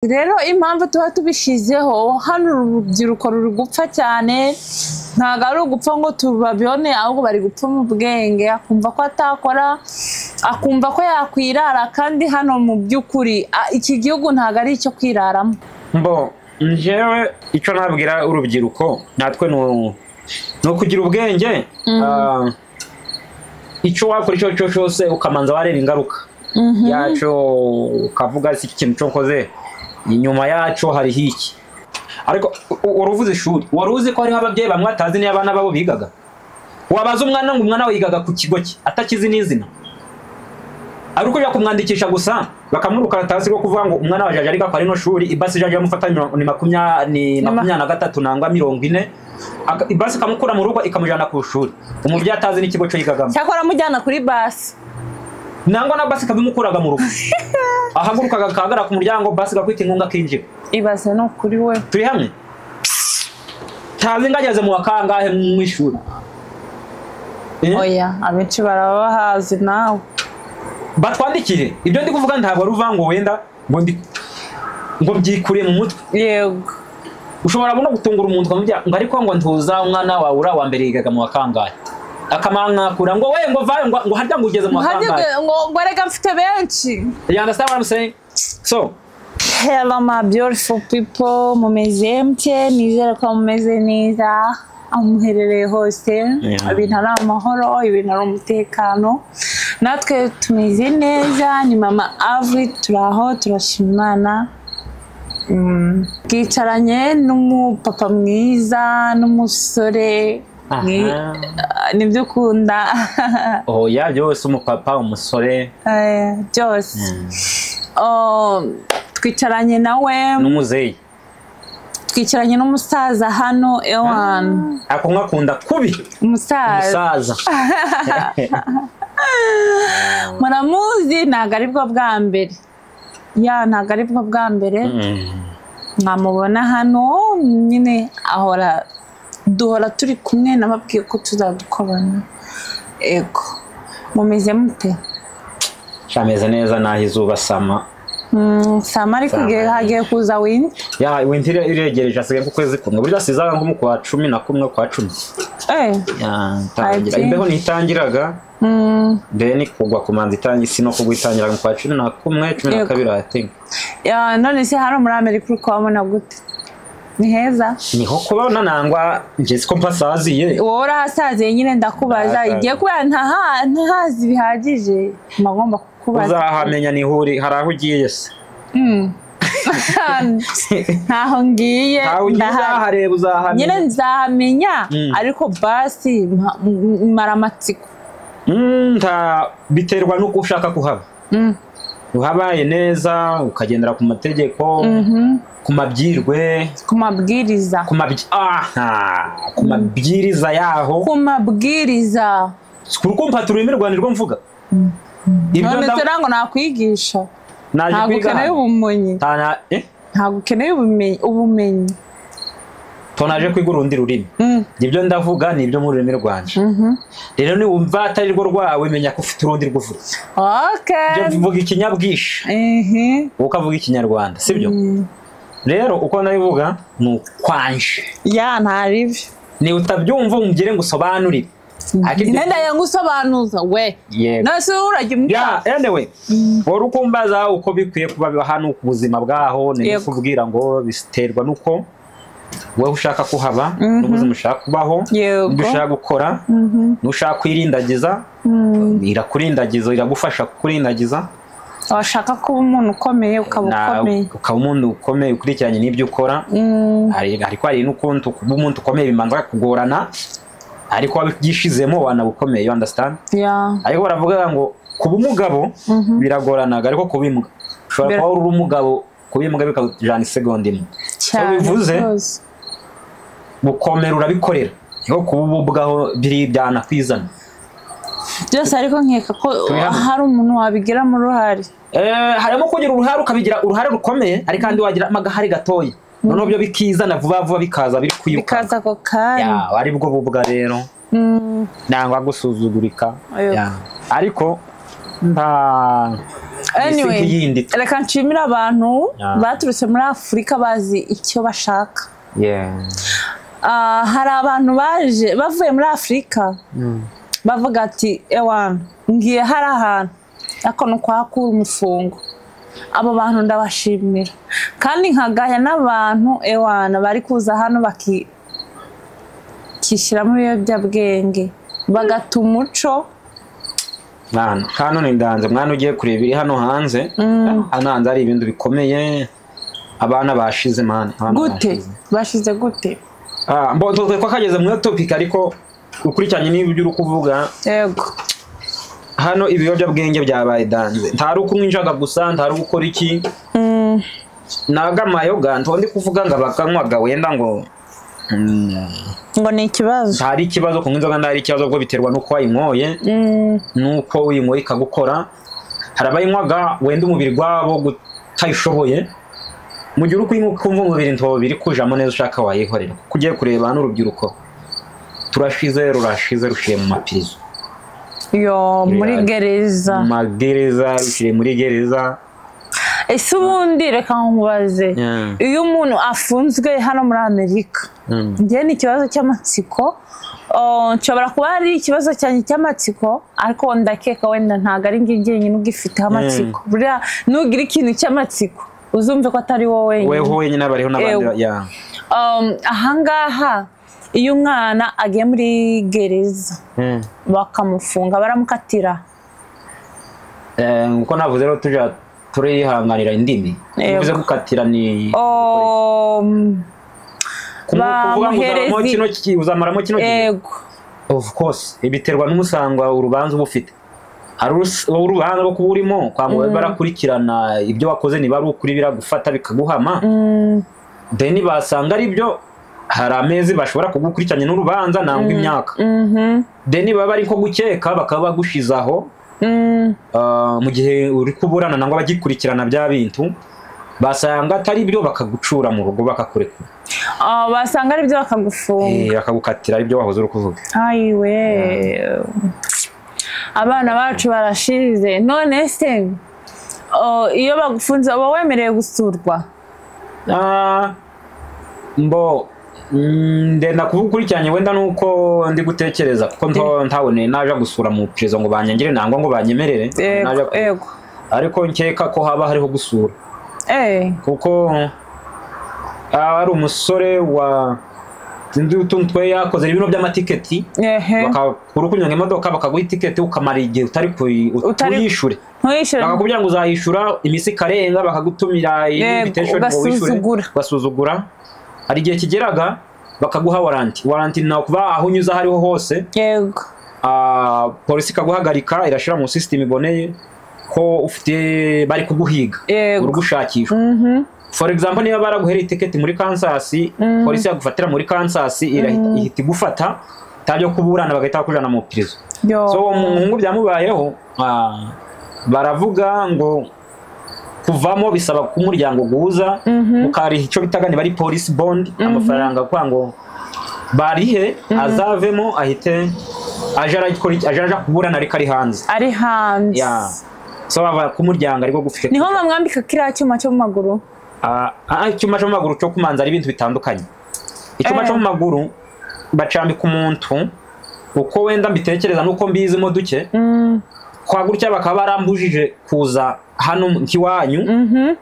Rero impamvu tuba tubishyizeho hano urubyiruko ruri gupfa cyane ntabwo ari ugupfa ngo tubabyone ahubwo bari gupfa mu bwenge akumva ko atakora akumva ko yakwirara kandi hano mu by'ukuri a- iki gihugu ntabwo ari icyo kwiraramo mbo njyewe icyo nabwira urubyiruko natwe ni u- ni ukugira ubwenge Ah, icyo wakora icyo ari cyo cyose ukamanza wareba ingaruka yacyo ukavuga si iki kintu cyo nkoze inyuma yacyo hariho iki ariko u- wari uvuze ishuri wari uzi ko hariho ababyeyi bamwe atazi niyo abana babo bigaga wabaza umwana ngo umwana we yigaga ku kigo cye atakizi n'izina ari uko kumwandikisha gusa bakamwiruka rwo kuvuga ngo umwana wa jaje ariko akora ino shuri ibasi jaje yamufata mirongo- ni makumya- ni ma- makumyabiri na gatatu nangwa mirongo ine Aka- ibasi ikamukura mu rugo ikamujyana ku ishuri umubyeyi atazi n'ikigo cyo yigagamo cyakora mujyana kuri basi nangwa na basi ikabimukuraga mu rugo ahagurukaga akahagara ku muryango basi igakwita inkunga akinjira ibaze ni ukuri we turi hamwe tazi ngageze mu wa kangahe mu ishuri Eh? oya abenshi barabahazi nawe batwandikire ibyo ndi kuvuga ntabwo ari uvuga ngo wenda ngo ndi ngo byikure mu mutwe yego ushobora no gutungura umuntu ukamubwira ngo ariko ngo ntuza umwana wawe uri wa mbere yigaga mu wa kangahe akamwakura ngo we ngo vayo ngo ngo harya ngo ugeze mu wa kangahe Hajye- ngo ngo erega mfite benshi you understand what I'm saying so Hello my beautiful people, mumeze mutye nizere ko mumeze neza aho muherereye hose Yeah. ibintu ari amahoro ibintu ari umutekano natwe tumeze neza ni mama avi turi aho turashima imana Mm, twicaranye n'umupapa mwiza n'umusore Aha. mwi- ah, nibyo ukunda oya byose umupapa umusore Eh, byose Oh, twicaranye nawe n'umuzeyi twicaranye n'umusaza hano ewani akumwakunda kubi umusaza umusaza muramuzi ntabwo ari bwo bwa mbere ya ntabwo ari bwo bwa mbere Mm. mwamubona hano nyine ahora duhora turi kumwe nababwiye ko tuzadukorana ego mumeze mute ameze neza naho izuba sama Mm, sama ariko igihe hagiye kuza wini ya winter ire- iregereje asigaye ku kwezi kumwe burya sizaga nko mu kwa cumi na kumwe kwa cumi Ya, ntangira. Ati. imbeho ntitangiraga deni kugwa ku manzi itangi si no kugwa itangira mu kwa cumi na kumwe cumi na Yego. kabiri hatinga none se hano muri amerika uri kuhabona gute ni heza niho kubona nangwa njye siko mpasaziye wowe urahasaziye nyine ndakubaza Ndahasaziye. igiye kubera ntaha- ntahazi bihagije mba ngomba kukubaza uzahamenya nihuri hari aho ugiye se Mm. ntaho ngiye ntawe ugiye ndahari. uzahareba nyine uzahamenya nzahamenya Mm. ariko basi mpa- m- mara amatsiko Mm, nta biterwa n'uko ushaka kuhaba Mm. uhabaye neza ukagendera ku mategeko Mhm. ku mabwirwe ku mabwiriza ku mabyi- aha, ku mabwiriza yaho ku mabwiriza kuri kumfata ururimi rwanjye rwo mvuga ibyo none nda- se ntabwo nakwigisha naje ntabwo kwiga ukeneye hano. ubumenyi Nta na- eh? ntabwo ukeneye ubumenyi- ubumenyi to naje kwiga urundi rurimi Mm. ibyo ndavuga ni ibyo mu rurimi rwanje Mhm. rero niwumva atari rwo rwawe menya ko ufite urundi rwo uvuga okay Ujya uvuga ikinyabwishyu Mhm. wowe ukavuga ikinyarwanda sibyo rero uko nabivuga ni ukwanje ya ntaribyo niba utabyumva umugire ngo usobanurire Ariko ibyo- Nenda yangu usobanuza we Yego. nase urajya ya umva anyway wari ukumbaza uko bikwiye kuba biba hano ku buzima bwaho ni Yego. kubwira ngo biterwa n'uko wowe ushaka kuhaba Mhm. n'ubuzima ushaka kubaho Yego. ibyo ushaka gukora n'ushaka kwirindagiza irakurindagiza iragufasha kukurindagiza washaka kuba umuntu ukomeye ukaba na- ukomeye ukaba umuntu ukomeye ukurikiranye n'ibyo ukora Mm, Hari- ariko hari n'ukuntu kuba umuntu ukomeye bimanza kugorana ariko wabyishizemo wanaba ukomeye you understand ya ariko baravuga ngo kuba umugabo biragoranaga ariko kuba imbwa ushobora Bira- kuba uri imbwa kuba imbwa bikakujyana isegonda imwe cyane bivuze? rwose. gukomera urabikorera niko kuba ububwaho biribwana kwizana byose ariko nkeka ko Turi hamwe. hari hari umuntu wabigiramo uruhare Eh, harimo kugira uruhare ukabigira uruhare rukomeye ariko kandi wagira amagahari gatoya noneho byo bikizana vuba vuba bikaza biri kwiruka bikaza ako kanya Ya, ari bwo bubwa rero Mm, nangwa gusuzugurika Yego. Ya. ariko nta anyway yindi reka nshimire abantu Ah. baturutse muri afurika bazi icyo bashaka yeah Ah, hari abantu baje bavuye muri afurika bavuga ati ewana ngiye hari ahantu ariko ni ukwahakura umufungo abo bantu ndabashimira kandi nkagaya n'abantu ewana bari kuza hano bakishyiramo ibiyobyabwenge bagata umuco hano hano ni ndanze mwana ugiye kureba iri hano hanze hano hanze hari ibintu bikomeye abana bashize mwana abana gute bashize. bashize gute Ah, mbo tuzi ko kageze muri topic ariko ukurikiranye n'ibyo uri kuvuga yego hano ibiyobyabwenge byabaye danze ntari ukunywa injaga gusa ntari gukora iki Mm, naga amayoga ntondi kuvuga ngo abakanywaga wenda ngo mm, ngo ni ikibazo ntari ikibazo kunywa inzoga ntari ikibazo kuko biterwa n'uko wayinyoye Mm, nuko uyinyweye ikagukora hari abayinywaga wenda umubiri gwabo utayishoboye mu gihe uri kuyinywa ukumva umubiri ntobo biri kujamo neza ushaka wayikorera kuko ugiye kureba hano urubyiruko turashize rurashize rushiriye mu mapirizo yo muri Yeah. gereza mu magereza rushiriye muri gereza ese ubundi reka nkubaze Yeah. iyo umuntu afunzwe hano muri amerika Mm. njye ni ikibazo cy'amatsiko Oh, nshobora kuba ari ikibazo cyanjye cy'amatsiko ariko ndakeka wenda ntabwo ari njye jyenyine ugifiteho amatsiko buriya nugira ikintu cy'amatsiko uzumve ko atari wowe wenyine weho wenyine abariho n'abandi Ew. ba- yeah. Um, ahangaha iyo umwana agiye muri gereza Mm. bakamufunga baramukatira Eh, nkuko navuze rero tujya turihanganira indimi Ew. bivuze gukatira ni Um, kumu- kuvuga ngo bamuhereza- uzamaramo kino ki- uzamaramo kino gihe ego of course biterwa n'umusango wawe, urubanza uba ufite hari urus- wowe urubanza rwo kuba urimo kwa muganga barakurikirana ibyo wakoze niba ari ukuri biragufata bikaguhama then basanga ari byo hari amezi bashobora kugukurikiranya n'urubanza nangwa imyaka Mhm. then baba ari nko gukeka bakaba bagushize aho Mm. ah, mu gihe uri kuburana nangwa abagikurikirana bya bintu basanga atari byo bakagucura mu rugo bakakurekura Ah, basanga ari byo bakagufunga Eh, bakagukatira ari byo wahoze uri kuvuga ayiwe abana bacu barashize none se oh, iyo bagufunze uba wemerewe gusurwa Ah, mbo mm, ndenda kuvuga ukurikiranye wenda nuko ndi gutekereza kuko nto- ntabone naje gusura mu perezida ngo banyangire nangwa ngo banyemerere naje ego ku- ego ariko nkeka ko haba hariho gusura Eh, kuko ah, hari umusore wa sinzi utuntu twe yakoze ibintu by'amatiketi ehe bakakura ukunyonga imodoka bakaguha itiketi ukamara igihe utari kuyi- Utari- utuyishure ntuyishyure bakakubwira ngo uzayishyura iminsi ikarenga bakagutumira Yego, invitation ngo wishyure, ugasuzugura. ugasuzugura hari igihe kigeraga bakaguha waranti waranti ni ukuvuga aho unyuze aho ariho hose yego ah, polisi ikaguhagarika irashyira mu sisitemu iboneye ko ufite bari kuguhiga Yego. urugushakishwa Mhm. for example niba baraguhereye itiketi muri Kansas polisi yagufatira muri Kansas irahita- ihita igufata tabyo kuburana bagahita bakujana mu prison yo so uwo muhungu byamubayeho ah, baravuga ngo kuvamo bisaba ko umuryango guhuza ukariha icyo bitaga niba ari polisi bondi amafaranga kugira ngo barihe azavemo ahite aje arakora iki- aje aja kuburana ariko ari hanze ari hanze Ya. so bava ku muryango ariko gufite niho bamwambika kiriya cyuma cyo mu maguru Ah, ah, icyuma cyo mu maguru cyo kumanza ari ibintu bitandukanye icyuma Eh. cyo mu maguru bacambika umuntu uko wenda mbitekereza n'uko mbizimo duke Mm, kwa gutya bakaba barambujije kuza hano nk'iwanyu mhm.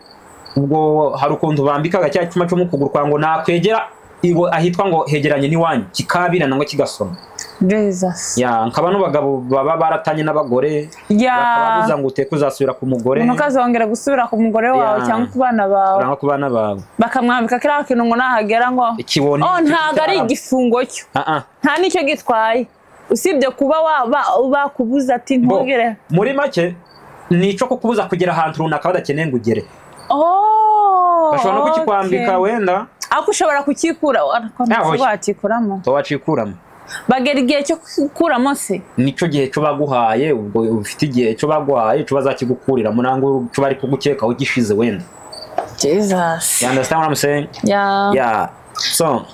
ubwo hari ukuntu bambikaga cya cyuma cyo mu kuguru kwa ngo nakwegera iwo ahitwa ngo hegeranye n'iwanyu kikabirana ngo kigasoma jesus ya nkaba n'abagabo baba baratanye n'abagore ya bakababuza ngo uteke uzasubira ku mugore ntukazongera gusubira ku mugore wawe Ya. cyangwa ku bana bawe urangwa ku bana bawe bakamwambika kiriya kintu ngo nahagera ngo ikiboni oh ntabwo ari igifungo cyo Ah, ah. nta n'icyo gitwaye usibye kuba waba bakubuza ati Bo, ntugere muri make ni icyo kukubuza kugera ahantu runaka badakeneye ngo ugere oh bashobora no okay. kukikwambika wenda ariko ushobora kucyikura ariko Ah, oya. wakikuramo wacikuramo bagera igihe cyo gukuramo se nicyo gihe cyo baguhaye ubwo ufite igihe cyo baguhaye cyo bazakigukurira murango cyo bari kugukekaho gishize wenda jesus you understand what i'm saying ya yeah so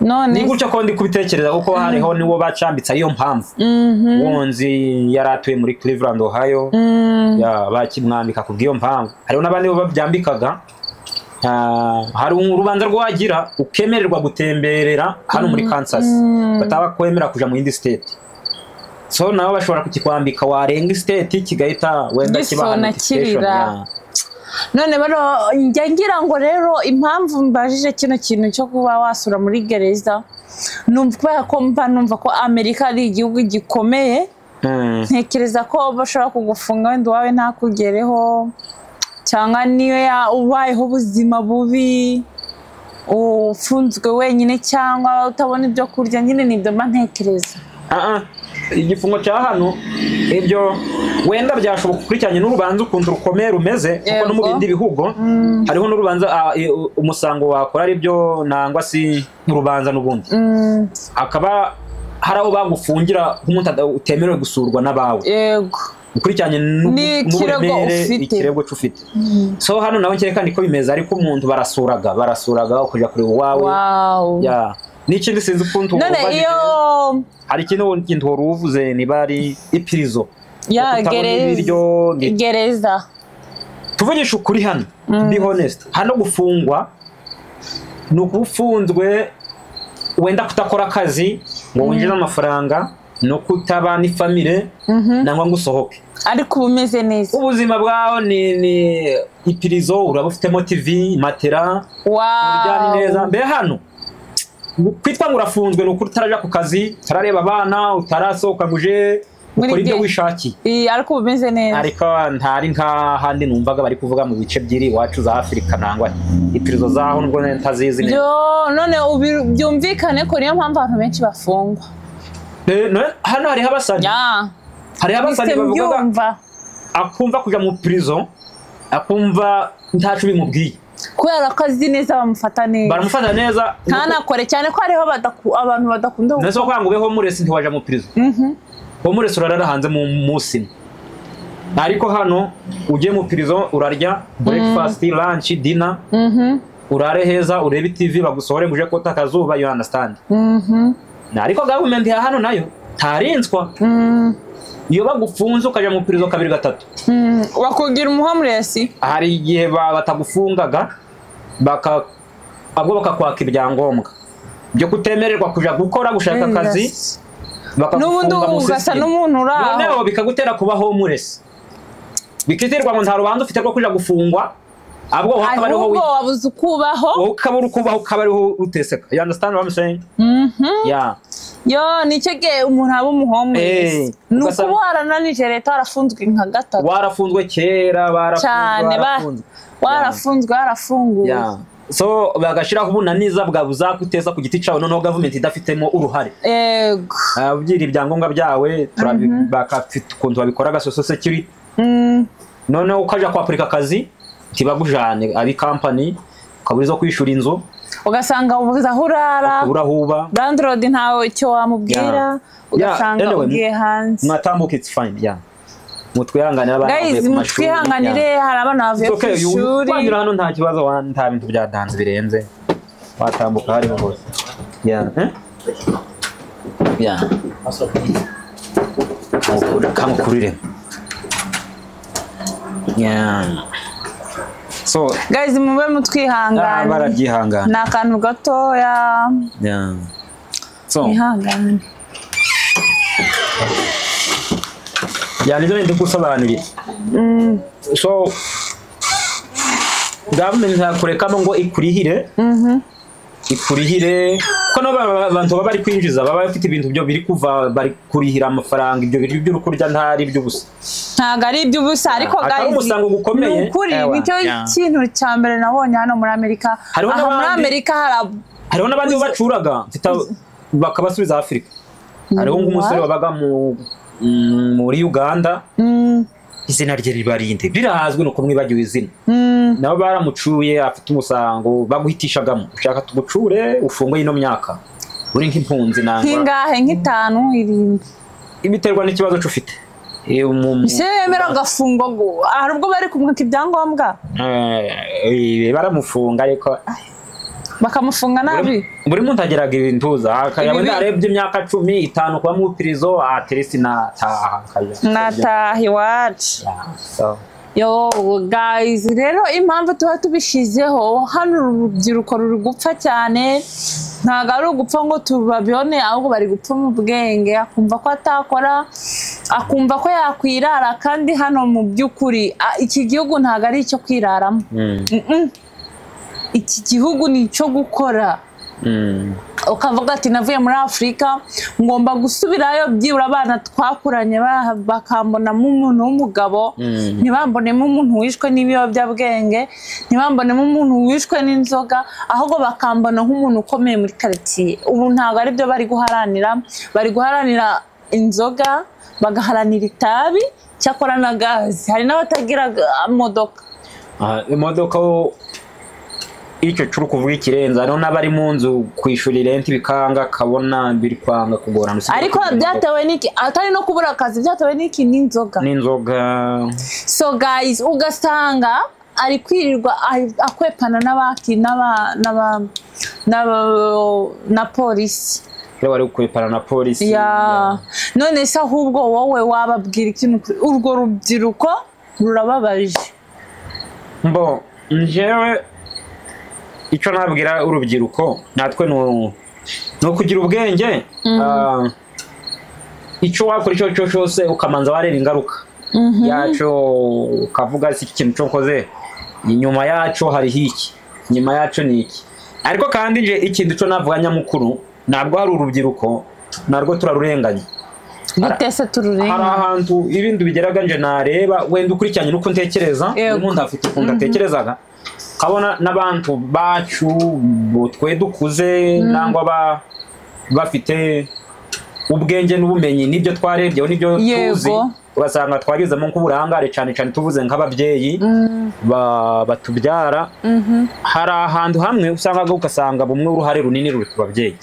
none ni gutya ko ndi kubitekereza kuko hariho niwo bacambitse ariyo mpamvu Mhm. wonzi yari atuye muri cleveland ohio Mm. ya, bakimwambika ku bw'iyo mpamvu hariho n'abandi bo babyambikaga Ah, hari urubanza rwagira ukemererwa gutemberera hano muri kansas bataba kwemera kuja mu yindi state so nabo bashobora kukikwambika warenga state kigahita wenda kibaha Gisona notification kirira. ya- none bano njya ngira ngo rero impamvu mbajije kino kintu cyo kuba wasura muri gereza ni ukubera ko mba numva ko amerika ari igihugu gikomeye Mm. ntekereza ko bashobora kugufunga wenda uwawe ntakugereho cyangwa niyo ya- ubayeho ubuzima bubi ufunzwe wenyine cyangwa utabona ibyo kurya nyine ni ibyo mba ntekereza Ah, ah. igifungo cya hano ibyo wenda byashoboka ukurikiranye n'urubanza ukuntu rukomeye rumeze kuko no mu Yego. bindi bihugu hariho n'urubanza ah, eh, umusango wakora ari byo nangwa si urubanza n'ubundi Mm, hakaba hari aho bagufungira nk'umuntu ada- utemerewe gusurwa n'abawe yego ukurikiranye n'ubu- N'ikirego n'uburemere, ufite. ikirego cy'ufite so hano nawe kereka niko bimeze ariko umuntu barasuraga barasuraga ukajya kureba uwawe wawu Ya. n'ikindi sinzi ukuntu none ubajije. iyo hari ikindi wundi kintu wari uvuze niba ari ipirizo ya kutabona ibiryo gereza ni- gereza tuvugisha ukuri hano be honest hano gufungwa ni ukuba ufunzwe wenda kutakora akazi ngo winjize amafaranga no kutaba n'ifamire nangwa ngo usohoke ariko uba umeze neza ubuzima bwaho ni ni ipirizo uraba ufitemo tivi matera uryamye neza wawu mbe hano kwitwa ngo urafunzwe ni ukuri utarajya ku kazi utarareba abana utarasohoka ngo uje Muri ukora ibyo ge- wishakiye Ii, ariko uba umeze neza ariko ntari nk'ahandi numvaga bari kuvuga mu bice by'iri iwacu za afurika nangwa ipirizo zaho nubwo ntazizi neza byo none ubi- byumvikane ko niyo mpamvu abantu benshi bafungwa Eh, no- hano hariho abasazi ya hariho abasazi bise bavuga mbyumva akumva kujya mu prison akumva ntacu bimubwiye kubera ko azi neza bamufata neza baramufata neza ntanakore cyane ko hariho badaku- abantu badakunda nese kuvuga ngo ubeho muresi ntiwaja mu prison Mhm. uwo muresi urarara hanze mu munsi imwe. ariko hano ugiye mu prison urarya breakfast lunch dinner Mhm. urare heza urebe tv bagusohore ngo uje kota akazuba you understand Mhm. Na ariko gavumenti ya hano nayo ntarinzwa Mm. iyo bagufunze ukajya mu iperereza kabiri gatatu Mm. bakugira umuhomuresi hari igihe ba- batagufungaga baka ahubwo bakakwaka ibyangombwa byo kutemererwa kujya gukora gushaka akazi n'ubundi bakagufunga mu ugasa sisitemu n'umuntu uri noneho aho bikagutera kuba homuresi bikiterwa ngo nta rubanza ufite rwo kujya gufungwa ahubwo wowe akaba ariho ahubwo wi- wabuze uko ubaho wowe ukaba uri kubaho ukaba ariho uteseka you understand what I'm saying Mhm. yeah yo nicyo gihe umuntu aba umuhomuresi Eh, ni ugasanga- ukuba warananije leta warafunzwe nka gatatu warafunzwe kera cyane barafunzwe ba- barafunzwe warafunzwe warafunguwe Yeah. so bagashyiraho ubunaniza bwa buzaguteza ku giti cyawe noneho gavumenti idafitemo uruhare yego Ah, ubyira ibyangombwa byawe turabi- bakafite ukuntu babikora gasoso security Mm. noneho ukajya kwapurika akazi ntibagujane abi kampani ukabura izo kwishyura inzu ugasanga ubuze aho urara ukabura aho uba landlord ntawe icyo wamubwira Yeah. ugasanga Yeah, anyway, ugiye hanze mwatambuka it's fine yeah. mutwihanganire abana bavuye gayizi ku mashuri, mutwihanganire yeah. hari abana bavuye It's ku okay, you- ishuri wanyura hano nta kibazo wa- nta bintu byatanze birenze watambuka hariho hose Yeah. Eh? Yeah. Mukuru- kamukurire Yeah. so gayizi mube ah, mutwihangane barabyihangana ni akantu gatoya Yeah. so mwihangane yani ibyo ndi gusobanurira so gavumenti ntakurekamo ngo ikurihire ikurihire kuko nabo ba- abantu baba bari kwinjiza baba bafite ibintu byo biri kuva bari kurihira amafaranga ibyo biryo by'uri kurya ntari iby'ubusa ntabwo ari iby'ubusa ariko Atari guys, umusango gukomeye. ni ukuri Ewa, nicyo yeah. kintu cya mbere nabonye hano muri amerika Hariho aha muri n'abandi- amerika hari hariho n'abandi bo bacuraga mfite- bakabasubiza afurika hariho nk'umusore What? wabaga mu- mm, muri uganda izina rye ribarinde birazwi ni uko mwibagiwe izina nabo baramucuye afite umusango baguhitishagamo ushaka tugucure ufungwe ino myaka uri nk'impunzi nangwa nk'ingahe nk'itanu irindwi biterwa n'ikibazo cy'ufite Eh, mu- mu- ese yemera agafungwa ngo hari ubwo bari kumwaka ibyangombwa Eh, eh, baramufunga ariko bakamufunga nabi Buri- buri muntu ageraga ibintuza yaba Ibibi. ndarebye imyaka cumi itanu kuba mu pirizo atirisi nataha nkajya- nataha iwacu Yeah, so. yo guys rero impamvu tuba tubishyizeho hano urubyiruko ruri gupfa cyane ntabwo ari ugupfa ngo tubabione ahubwo bari gupfa mu bwenge akumva ko atakora akumva ko yakwirara kandi hano mu by'ukuri a- iki gihugu ntabwo ari icyo kwiraramo Mm, Mm-mm. iki gihugu ni icyo gukora mm, ukavuga ati navuye muri afurika ngomba gusubirayo byibura abana twakuranye ba- bakambonamo umuntu w'umugabo Mm. ntibambonemo umuntu wishwe n'ibiyobyabwenge ntibambonemo umuntu wishwe n'inzoga ahubwo bakambona nk'umuntu ukomeye muri karitsiye ubu ntabwo aribyo bari guharanira bari guharanira inzoga bagaharanira itabi cyakora na gazi hari n'abatagira ga- modoka Ah, imodoka wo icyo curi kuvuga ikirenza no n'abari mu nzu kwishura irenti bikanga kabona biri kwanga kugorana usibye ariko kugira ngo- byatewe n'iki atari no kubura akazi byatewe n'iki n'inzoga n'inzoga so guys ugasanga ari kwirirwa ari- akwepana n'abaki n'aba n'aba n'aba- na polisi rero bari kwepana na polisi ya none se ahubwo wowe wababwira ikintu kuri- urwo rubyiruko rurababaje mbo njewe icyo nabwira urubyiruko natwe ni u- ni ukugira ubwenge Ah, icyo wakora icyo ari cyo cyose ukamanza wareba ingaruka Mhm. yacyo ukavuga si iki kintu cyo nkoze inyuma yacyo hariho iki inyuma yacyo ni iki ariko kandi nje ikintu cyo navuga nyamukuru ntabwo hari urubyiruko narwo turarurenganya gute se hari tururenga ahantu ibindi bigeraga nje nareba wenda ukurikiranye n'uko ntekereza Yego. umuntu afite ukuntu atekerezaga kabona n'abantu bacu bo twe dukuze nangwa ba- bafite ubwenge n'ubumenyi n'ibyo twarebyeho n'ibyo Yego. tuzi ugasanga twagezemo nk'uburangare cyane cyane tuvuze nk'ababyeyi ba- batubyara hari ahantu hamwe usanga ugasanga bumwe uruhare runini ruri ku babyeyi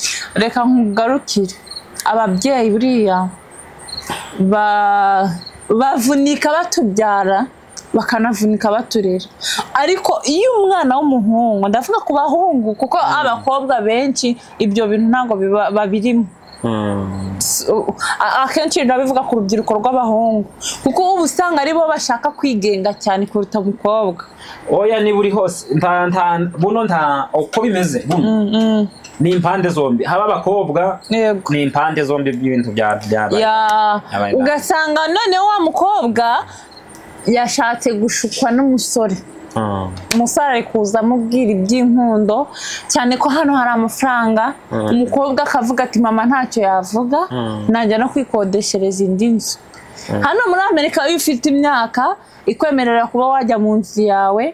reka nkugarukire ababyeyi buriya ba- bavunika batubyara bakanavunika baturera ariko iyo umwana w'umuhungu ndavuga ku bahungu kuko abakobwa benshi ibyo bintu ntabwo biba- babirimo Mm. Uh, a- akenshi biba bivuga ku rubyiruko rw'abahungu kuko uba usanga aribo bashaka kwigenga cyane kuruta umukobwa oya niba uri hose nta nta buno nta uko bimeze buno ni impande zombi haba abakobwa yego ni impande zombi by'ibintu bya byabaye ya Abaye nabi. ugasanga noneho wa mukobwa yashatse gushukwa n'umusore Mm. umusore ari kuza amubwira iby'inkundo cyane ko hano hari amafaranga Mm. umukobwa akavuga ati mama ntacyo yavuga Mm. najya no kwikodeshereza indi nzu hano muri amerika iyo ufite imyaka ikwemerera kuba wajya mu nzu yawe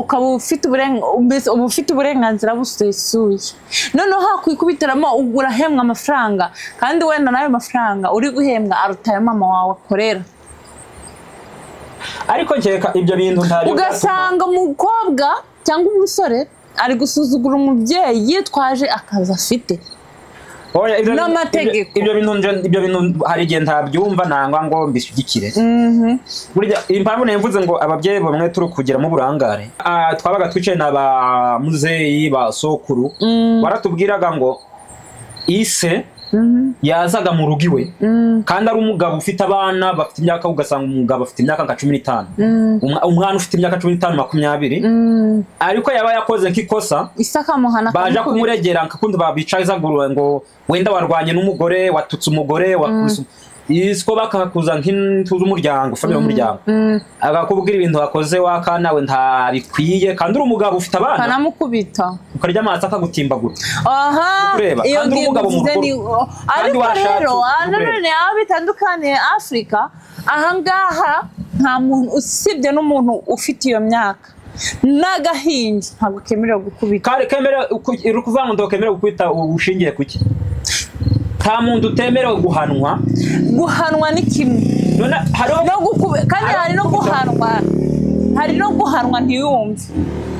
ukaba ufite uburenga- mbese uba ufite uburenganzira busesuye noneho hakwikubitiramo urahembwa amafaranga kandi wenda n'ayo mafaranga uri guhembwa aruta ayo mama wawe akorera ariko nkeka ibyo bintu nta ugasanga umukobwa cyangwa umusore ari gusuzugura umubyeyi yitwaje akazi afite oya ibyo bintu- n'amategeko. ibyo- ibyo bintu nje- ibyo bintu hari igihe ntabyumva nangwa ngo mbishyigikire burya impamvu nemvuze ngo ababyeyi bamwe turi kugiramo uburangare Ah, twabaga twicaye na ba muzeyi ba sokuru baratubwiraga ngo ise yazaga mu rugo iwe kandi ari umugabo ufite abana bafite imyaka ugasanga umugabo afite imyaka nka cumi n'itanu Umwa- umwana ufite imyaka cumi n'itanu makumyabiri ariko yaba yakoze nk'ikosa isakamuhana baja kumuregera nkakundi babicazagurura ngo wenda warwanye n'umugore watutse umugore wakubise isiko bakakuza nk'intu z'umuryango famire y'umuryango akakubwira ibintu wakoze wakanawe ntabikwiye kandi uri umugabo ufite abana kanamukubita ukarya amazi akagutimbagura aha Kureba, iyo kandi ngingo umugabo mvuze mukuru. ni Kandi ariko warashatse, rero uri aha kureba. nanone aho bitandukaniye afurika ahangaha nta muntu usibye n'umuntu ufite iyo myaka n'agahinja ntabwo kemerewe gukubita kare kemera uri kuvuga ngo ndokemerewe kwita ushingiye ku ki nta muntu utemerewe guhanwa guhanwa ni kimwe none hariho no gukubi- kandi hari no guhanwa hari no guhanwa ntiyumve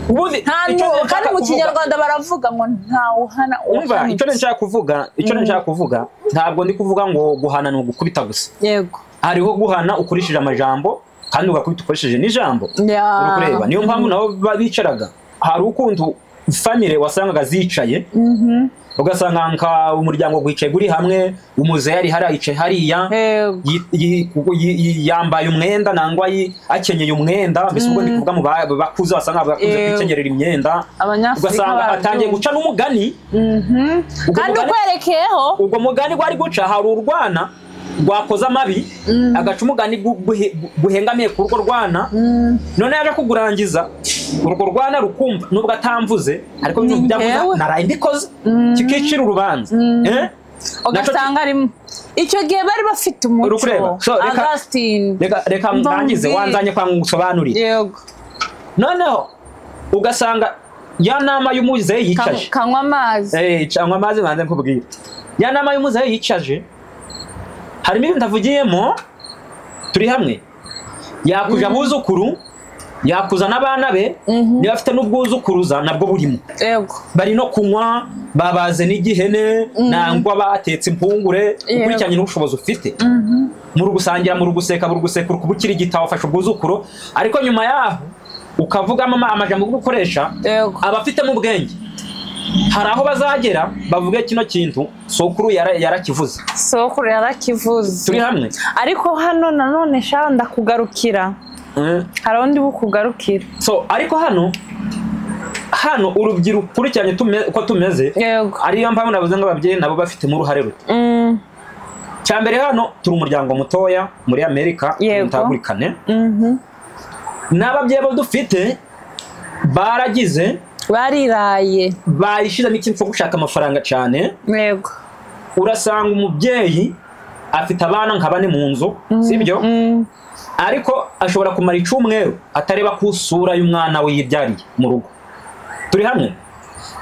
ubundi nta icyo nu- nshaka kandi mu kuvuga- kinyarwanda baravuga ngo ntawuhana umva icyo nshaka kuvuga icyo nshaka kuvuga ntabwo ndi kuvuga ngo guhana ni ugukubita gusa yego hariho guhana ukoresheje amajambo kandi ugakubita ukoresheje n'ijambo Ya. uri kureba niyo mpamvu nabo ba- bicaraga hari ukuntu famire wasangaga zicaye ugasanga nka umuryango wicaye uri hamwe umuzehe ari hariya yicaye hariya Yego. yi- yi- kuko yi- yi- yambaye umwenda nangwa yi- akenyeye umwenda mbese ubwo ndi kuvuga mu ba- bakuze wasanga bakuze Yego. kwikenyerera imyenda abanyafurika ugasanga atangiye barabyumva. guca n'umugani Mhm. Ubwo kandi mugani- ukwerekeyeho ubwo mugani wari guca hari urwana rwakoze amabi agaca umugani gu- guhe- guhengamiye ku rugo rwana none yaje kugurangiza urwo rwana rukumva nubwo atamvuze ariko Ni ibintu njyewe. byavuze naraye mbikoze kikicira urubanza Eh? Naco- ugasanga ari icyo gihe bari bafite Urukureba. umuco So, reka- augustin reka reka Umva ndangize umbwire. wanzanye kwa ngusobanurire yego noneho ugasanga ya nama y'umuzehe Kan- yicaje kanywa amazi Eh, cyangwa amazi banze nkubwire ya nama y'umuzehe yicaje harimo ibintu avugiyemo turi hamwe yakuja abuzukuru yakuza n'abana be niba afite n'ubwuzukuruza nabwo burimo yego bari no kunywa babaze n'igihene nangwa batetse impungure Yego. ukurikiranye n'ubushobozi ufite muri ugusangira muri uguseka muri ugusekura kuba ukiri igitabo ufashe ubwuzukuro ariko nyuma yaho ukavugamo ama- amajambo yo gukoresha yego abafitemo ubwenge hari aho bazagera bavuge kino kintu sokuru yara- yarakivuze sokuru yarakivuze turi hamwe ariko hano nanone sha ndakugarukira Eh, hari undi bukugarukira so ariko hano hano urubyiruko ukurikiranye tume- uko tumeze yego ariyo mpamvu navuze ngo ababyeyi nabo bafitemo uruhare ruto Mm, cya mbere hano turi umuryango mutoya muri amerika Yego. mutagurikane mhm. n'ababyeyi bo dufite baragize bariraye bayishizemo ikintu cyo gushaka amafaranga cyane yego urasanga umubyeyi afite abana nka bane mu nzu sibyo Mm, ariko ashobora kumara icyumweru atareba ku isura y'umwana we yibyariye mu rugo turi hamwe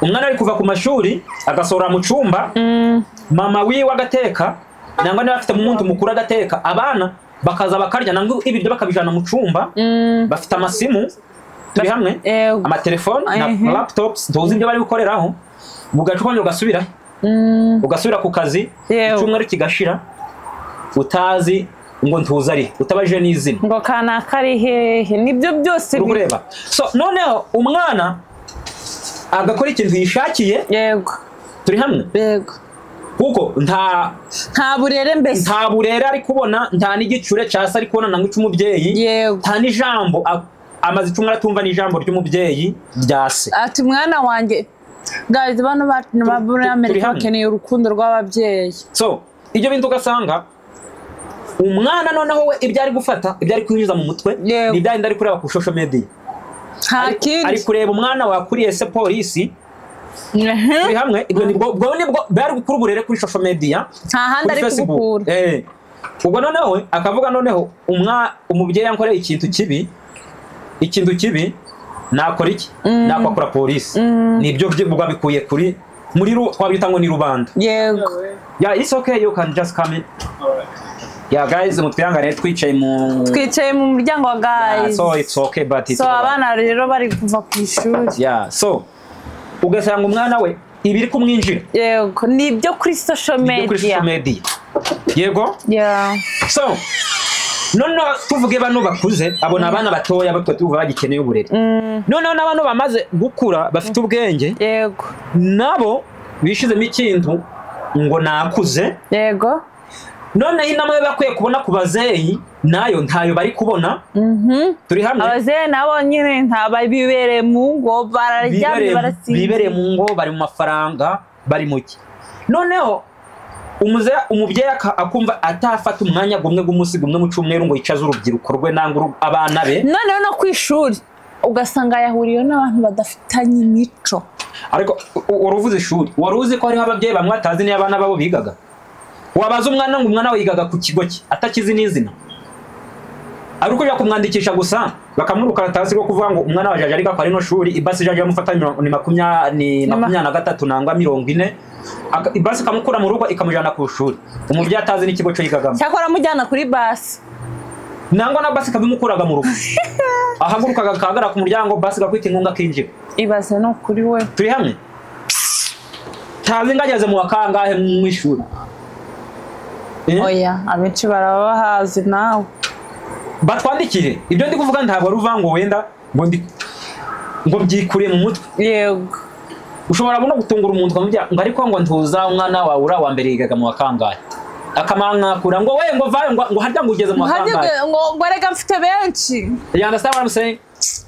umwana ari kuva ku mashuri agasohora mu cyumba mm, mama wiwe agateka nangwa niba afite umuntu mukuru agateka abana bakaza bakarya nangwa ibiryo bakabijana mu cyumba mm, bafite amasimu turi hamwe yego amatelefoni Mhm. na laptops tuzi ibyo bari gukoreraho bugaca ukongera ugasubira Mm, ugasubira ku kazi Yewe. icyumweru kigashira utazi ngo ntuze ari utabajije n'izina ngo kanaka ari hehe nibyo byose uri biri- kureba so noneho umwana agakora ikintu yishakiye yego turi hamwe yego kuko nta nta burere mbese nta burere ari kubona nta n'igicure cyasa ari kubona nangwa icy'umubyeyi yego nta n'ijambo a- amaze icumwe aratumva n'ijambo ry'umubyeyi rya se ati mwana wanjye guys bano bacu ni ba muri turi amerika hamwe. bakeneye urukundo rw'ababyeyi so ibyo bintu ugasanga umwana noneho we ibyo ari gufata ibyo ari kwinjiza mu mutwe Yego. ni bya bindi ari kureba ku social media nta Ari- ari kindi kureba umwana wakuriye se polisi Mhm. turi hamwe ibyo nibwo ubwo nibwo bari gukura uburere kuri social media nta handi ari kuri Facebook. kubukura Eh. ubwo noneho we akavuga noneho umwa umubyeyi yankoreye ikintu kibi ikintu kibi nakora iki nakwakura polisi nibyo byibwa bikuye kuri muri ru wabyita ngo ni rubanda yego yeah it's okay you can just come in yeah guys mutwihangane twicaye mu twicaye mu muryango wa Yeah, guys so it's okay but it's so all right. abana rero bari kuva ku ishuri yeah so ugasanga umwana we ibiri kumwinjira yego ni ibyo kuri social ibyo kuri media social media yego Yeah. so noneho tuvuge bano bakuze abo ni abana batoya batwe tuvuga bagikeneye uburere Mm, noneho n'abano bamaze gukura bafite ubwenge yego nabo bishizemo ikintu ngo nakuze yego noneho inama yo bakwiye kubona ku bazeyi nayo ntayo bari kubona Mhm. turi hamwe abazeye nabo nyine nta bibereye mu ngo bararyamye bibereye- barasinzira bibereye mu ngo bari mu mafaranga bari mu ki noneho umuze- umubyeyi aka- akumva atafata umwanya gumwe g'umunsi gumwe mu cyumweru ngo yicaze urubyiruko rwe nangwa uru- abana be noneho no ku ishuri ugasanga yahuriyeho n'abantu badafitanye imico ariko u- u- wari uvuze ishuri wari uzi ko hariho ababyeyi bamwe atazi niyo abana babo bigaga wabaza umwana ngo umwana we yigaga ku kigo cye atakizi n'izina ari ukujya kumwandikisha gusa bakamwirukana atasi rwo kuvuga ngo umwana wajaje ariko kwa rino shuri ibasi ijaje yamufata mirongo- ni makumya- ni ma- makumyabiri na gatatu nangwa mirongo ine Aka- ibasi ikamukura mu rugo ikamujyana ku ishuri umubyeyi atazi n'ikigo cyo yigagamo cyakora amujyana kuri basi nangwa na basi ikabimukuraga mu rugo ahagurukaga akahagara ku muryango basi igakwita inkunga akinjira ibaze ni ukuri we turi hamwe ntazi ngageze mu wa kangahe mu ishuri Eh? oya abenshi baraba bahazi nawe batwandikire ibyo ndi kuvuga ntabwo ari uvuga ngo wenda ngo ndi ngo byikuriye mu mutwe yego ushobora no gutungura umuntu ukamubwira ngo ariko ngo ntuza umwana wawe uri uwa mbere yigaga mu wa kangahe akamankakura ngo we ngo vayo ngo ngo harya ngo ugeze mu wa Nkanjye kangahe ngo ngo erega mfite benshi you understand what I'm saying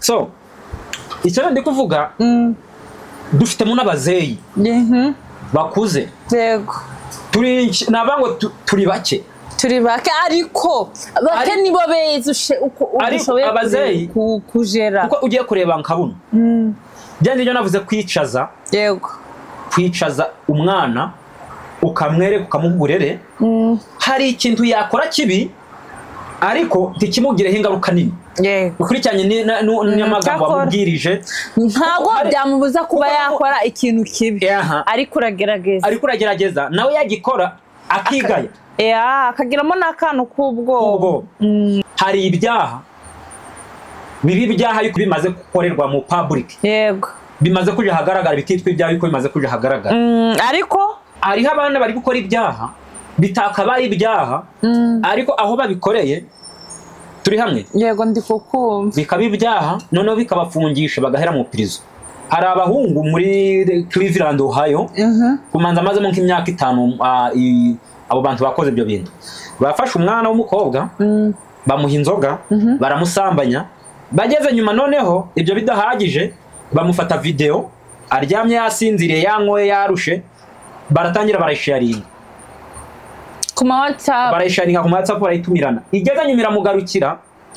so icyo ndi kuvuga Mm, dufitemo n'abazeyi mhm, bakuze yego turi naba ngo tu- turi bake turi bake ariko bake Ari- nibo beza ushe- uko uko Ariko ushoboye ku- abazeyi- ku- kujera kuko ugiye kureba nkabuna Mm, bya ngibyo navuze kwicaza yego kwicaza umwana ukamwereka ukamuha uburere Mm, hari ikintu yakora kibi ariko ntikimugireho ingaruka nini yego ukurikiranye ni- na- nu- n'amagambo cyakora. wamubwirije ntabwo Kuko hari- byamubuza kuba kuko- yakora ikintu kibi Aha. ariko uragerageza ariko uragerageza nawe yagikora akigaya Ya, akagiramo n'akantu k'ubwoba ubwo hari ibyaha bibi ibyaha ariko bimaze gukorerwa mu public yego bimaze kuja ahagaragara bikitwa ibyaha ariko bimaze kuja ahagaragara Mm, ariko hariho abana bari gukora ibyaha bitakabaye ibyaha Mm, ariko aho babikoreye turi hamwe yego ndi kukumva bikaba ibyaha noneho bikabafungisha bagahera mu pirizo hari abahungu muri Cleveland Ohio Mhm. kumanza amazemo nk'imyaka itanu ah, i- abo bantu bakoze ibyo bintu bafashe umwana w'umukobwa Mm, bamuha inzoga baramusambanya bageze nyuma noneho ibyo bidahagije bamufata videwo aryamye yasinziriye yanyoye yarushe baratangira barayisharinga ku ma whatsapp barayisharinga ku matsapu barayitumirana igeze nyuma iramugarukira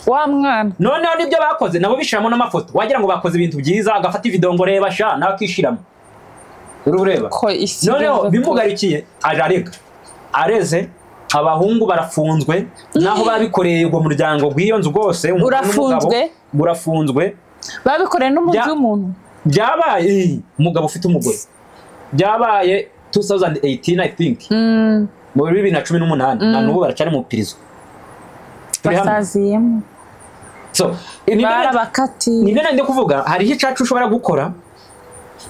wa mwana noneho nibyo bakoze nabo bishiramo n'amafoto wagira ngo bakoze ibintu byiza agafata videwo ngo reba sha nawe akishiramo uri ureba ko isi noneho igeze kure. bimugarikiye aje arega areze abahungu barafunzwe naho babikoreye ubwo muryango gw'iyo nzu rwose umugore Urafunzwe? n'umugabo, urafunzwe babikoreye n'umubiri Bya- w'umuntu byabaye eh, umugabo ufite umugore byabaye 2018 i think Mm, mu bibiri na cumi n'umunani na n'ubu baracari mu iperereza Turi hamwe. basaziyemo So, ni byo- ni barabakatiye byo nari ndi kuvuga hariho icacu ushobora gukora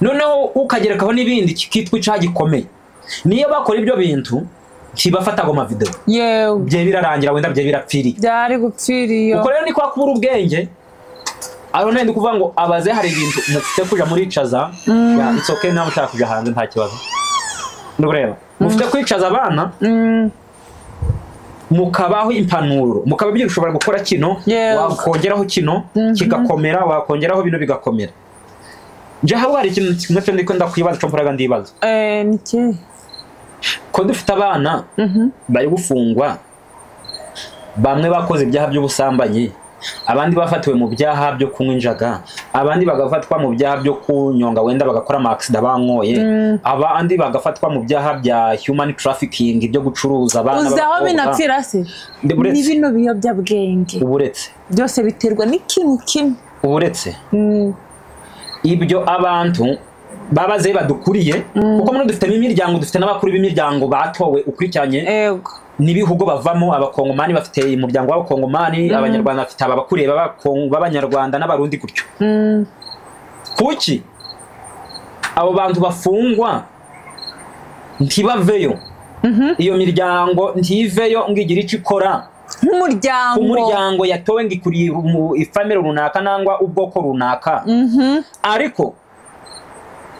noneho ukagerekaho n'ibindi kikitwa icaha gikomeye niyo bakora ibyo bintu ntibafataga amavideo yewe bye birarangira wenda bye birapfiriye byari gupfira iyo ubwo rero ni kwa kubura ubwenge ariho nari ndi kuvuga ngo abaze hari ibintu mufite kuja muricaza Ya, it's okay nawe ushaka kuja hanze nta kibazo nureba mufite kwicaza abana Mm, mukabaho impanuro mukababwira ushobora gukora kino Yes. wakongeraho kino kigakomera wakongeraho bino bigakomera nje haba hari ikintu kimwe cyo ndiko ndakwibaza cyo mporaga ndibaza eh, ni iki ko dufite abana Mhm. bari gufungwa bamwe bakoze ibyaha by'ubusambanyi abandi bafatiwe mu byaha byo kunywa injaga abandi bagafatwa mu byaha byo kunyonga wenda bagakora amakisida banyoye abandi bagafatwa mu byaha bya human trafficking byo gucuruza abana uzi aho b'abakobwa. binapfira se Ndi ni buretse bino biyobyabwenge uburetse byose biterwa n'ikintu kimwe uburetse Mm, ibyo abantu babaze badukuriye kuko muri dufitemo imiryango dufite n'abakuru b'imiryango batowe ukurikiranye yego n'ibihugu bavamo abakongomani bafite umuryango w'abakongomani abanyarwanda bafite ababakuriye b'Abakong- b'abanyarwanda n'abarundi gutyo Mm, kuki abo bantu bafungwa ntibaveyo iyo miryango ntiveyo ngo igire icyo ikora ku nk'umuryango muryango yatowe ngo ikuriye mu ifamire runaka nangwa ubwoko runaka ariko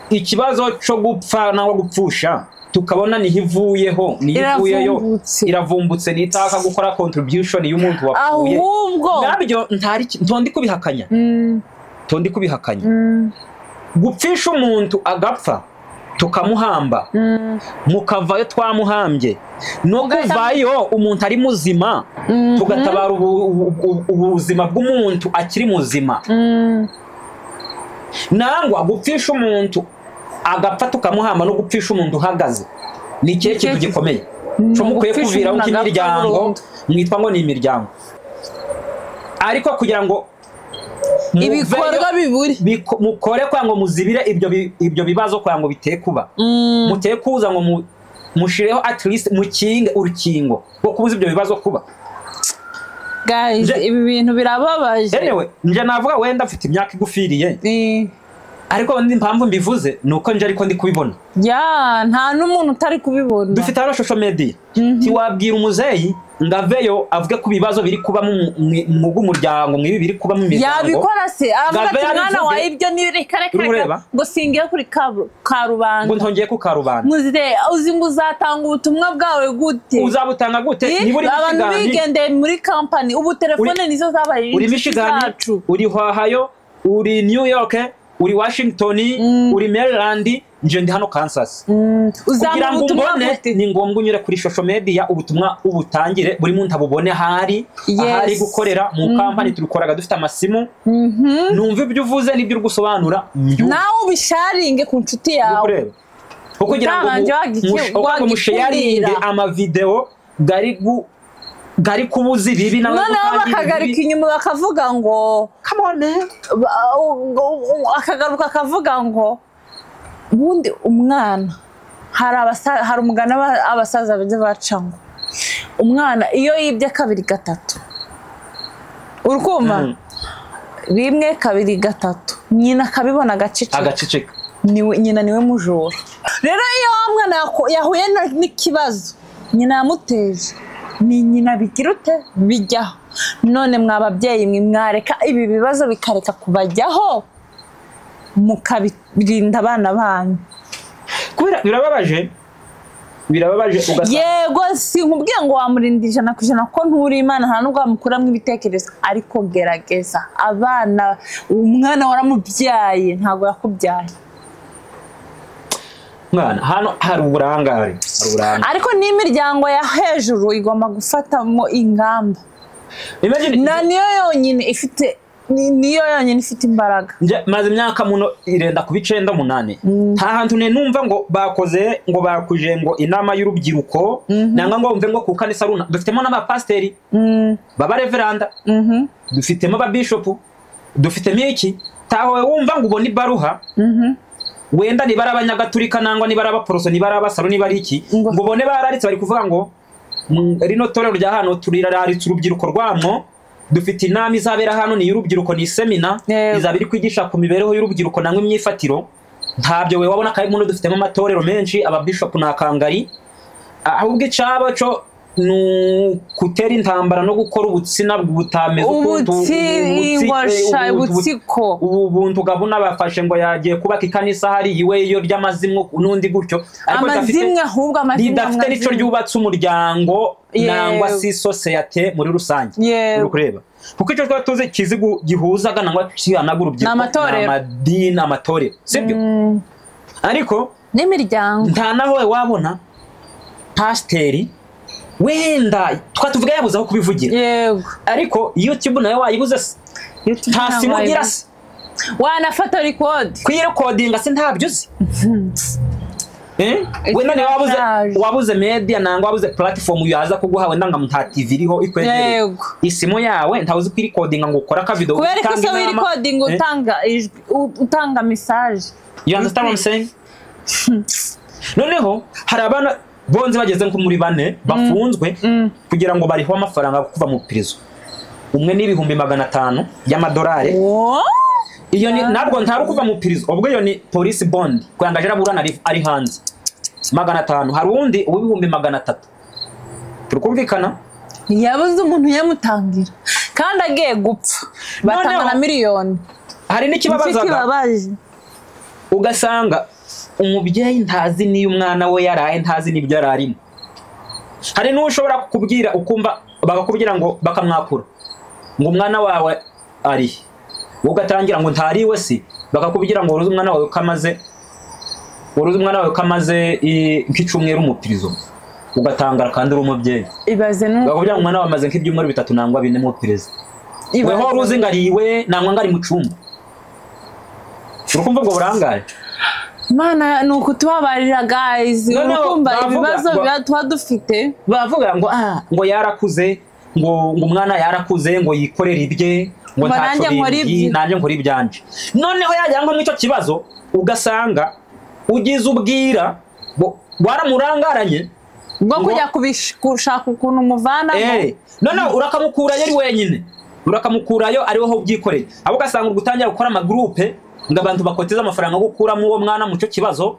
ikibazo cyo gupfa nangwa gupfusha tukabona niho ivuyeho niho ivuyeyo Iravumbutse. iravumbutse nitaka gukora contribution y'umuntu wapfuye ahubwo nabyo ntari ki- ntondi kubihakanya Mm, ntondi kubihakanya mm, gupfisha umuntu agapfa tukamuhamba mm, mukavayo twamuhambye no kuvayo umuntu ari muzima Mhm. tugatabara ubu- ubu- ubu- ubuzima bw'umuntu akiri muzima mm. nangwa gupfisha umuntu agapfa tukamuhamba no gupfisha umuntu uhagaze ni ikihe kintu kintu- gikomeye Ni cyo mukwiye ugupfisha kuviraho umuntu agapfa nk'imiryango burundu. mwitwa ngo ni imiryango ariko kugira ngo muveyo, ibikorwa biburi biko- mukore kwa ngo muzibire ibyo bi- ibyo bibazo kwa ngo biteye kuba Mm, muteye kuza ngo mu- mushireho at least mukinge urukingo rwo kubuza ibyo bibazo kuba guys, Je- ibi bintu birababaje anyway nje navuga wenda mfite imyaka igufiriye Eh, ariko indi mpamvu mbivuze ni uko nje ariko ndi kubibona ya nta n'umuntu utari kubibona dufite hano shosho mediya ntiwabwira umuzeyi ngo aveyo avuge ku bibazo biri kuba mu bw'umuryango mu ibi biri kuba mu miryango yabikora se avuga Gave ati mwana yarabivuze. wawe ibyo ni reka reka reka Urureba? ngo singire kuri kabu- ngo karubanda ntongeye ku karubanda muze uzi ngo uzatanga ubutumwa bwawe gute uzabutanga gute Eh, niba uri abantu michigan bigendeye muri kampani ubu telefone Uri- nizo zabaye uri inshuti michigan zacu uri ohio uri new york uri washington uri maryland nje ndi hano kansas Mm, kugira uzampa ngo ubutumwa umbone gute ni ngombwa unyure kuri social media ubutumwa ubutangire buri muntu abubone ahari Yes. ahari gukorera mu kampani turikoraga dufite amasimu Mhm. numva ibyo uvuze n'ibyo uri gusobanura mbyumve nawe ubisharinge ku nshuti uri yawe kureba kuko kugira ngo Utabanje wagi- wagikundira. musheyaringe amavidewo gari gu- gari kubuza ibibi noneho bakagarika inyuma bakavuga ngo inyuma ba- ngo- ngo- akagaruka akavuga ngo ubundi umwana hari abasa- hari umugani aba- abasaza bajya baca ngo umwana iyo yibye kabiri gatatu uri kumva Mm. rimwe kabiri gatatu nyina akabibona agaceceka agaceceka niwe nyina niwe mujura rero iyo wa mwana yako- yahuye na- n'ikibazo nyina yamuteje ni nyina bigira ute bijyaho none mwa babyeyi mwe mwareka ibi bibazo bikareka kubajyaho mukabirinda abana banyu kubera birababaje birababaje ugasanga yego sinkubwiye ngo wamurinda ijana ku ijana ko nturi imana nta nubwo wamukuramo ibitekerezo ariko gerageza abana umwana waramubyaye ntabwo yakubyaye mwana hano hari uburangare hari uburangare ariko n'imiryango ya hejuru igomba gufatamo ingamba Imagine- na niyo yonyine ifite ni- niyo yonyine ifite imbaraga Nje maze imyaka muno irenda kuba icenda munani nta hantu ne numva ngo bakoze ngo bakuje ngo inama y'urubyiruko nanga ngo mve ngo ku kanisa runa dufitemo n'abapasiteri b'abareveranda dufitemo ababishopu dufitemo iki tahowe wumva ngo ubona ibaruha wenda niba ari abanyagatulika nangwa niba ari abaporoso niba ari abasaro niba ari iki Ngo- ngo ubone bararitse bari kuvuga ngo "Mm, rino torero rya hano turiraritse urubyiruko rwamwo dufite inama izabera hano ni iy'urubyiruko ni semina Yego. izaba iri kwigisha ku mibereho y'urubyiruko nangwa imyifatiro ntabyo we wabona kandi muno dufitemo amatorero menshi ababishopu ni akangari ahubwo icyaba cyo ni ukutera intambara no gukora ubutsina butameze ukuntu- ubutsi ubutsi- ingosha eh, ubuntu- ubutsiko ubu buntu gabuna bafashe ngo yagiye kubaka ikanisa hari iwe yo ry'amazimwe n'undi gutyo ariko amazimwe ahubwo amazimwe ridafite n'icyo amazimwe. ryubatse umuryango Yego. nangwa si sosiyete muri rusange Yego. uri kureba kuko icyo twaba tuzi kizigu gihuzaga nangwa kihanaga urubyiruko Ni amatorero. amadini amatorero sibyo Mm, ariko n'imiryango nta naho we wabona pasiteri wenda twatuvuga yabuze aho kubivugira yego ariko youtube nayo wayibuze se nta simu ugira se wanafata rikodi kuyirekodinga se ntabyo uzi Eh? It's wenda niba wabuze charge. wabuze media nanga wabuze platform yaza kuguha wenda ngo nta TV iriho ikwegereye yego isimu yawe ntawe uzi kwirikodinga ngo ukore akavido kubera ko utanga iyo inama. wirikodinga Eh? utanga ijwi u- utanga mesaje You understand what I'm saying? noneho hari abana bonze bageze nko muri bane bafunzwe kugira ngo bariho amafaranga kuva mu iperereza umwe n'ibihumbi magana atanu y'amadolari Woah! iyo ni ntabwo ntari kuva mu iperereza ubwo iyo ni polisi bondi kuyangaje araburana ari- ari hanze magana atanu hari uwundi uw'ibihumbi magana atatu turi kumvikana yabuze umuntu yamutangira kandi agiye gupfa batanga Noneho- na miliyoni hari Nicyo n'ikibabazaga kibabaje ugasanga umubyeyi ntazi n'iyo umwana we yaraye ntazi n'ibyo yari arimo hari n'uwo ushobora kukubwira ukumva bakakubwira ngo bakamwakura ngo umwana wawe ari he? wowe ugatangira ngo ntariwe si bakakubwira ngo waruzi umwana wawe ko amaze waruzi umwana wawe ko amaze eh, nk'icyumweru umupirizo ugatangara kandi uri umubyeyi ibaze nu bakakubwira ngo umwana wawe amaze nk'ibyumweru bitatu nangwa bine mupirizo ibaze- weho wari uzi ngo ariwe nangwa ngo ari mu cyumba urukumva ubwo burangare Imana ni ukutubabarira guys Noneho urukumva bavuga- ibibazo ba- biba tuba dufite bavuga ngo ah ngo yarakuze ngo ngo umwana yarakuze ngo yikorere ibye ngo Ngo nanjye ntacyo nkore bindi ibye. nanjye nkora ibyanje noneho yajya nko mw'icyo kibazo ugasanga ugize ubwira bo- waramurangaranye bwo Ngo- kujya kubish- gushaka ukuntu umuvanamo eh noneho urakamukurayo ari wenyine urakamukurayo ari wowe ubyikoreye abo ugasanga uri gutangira gukora amagurupe ngo abantu bakoteze amafaranga yo gukuramo uwo mwana mu cyo kibazo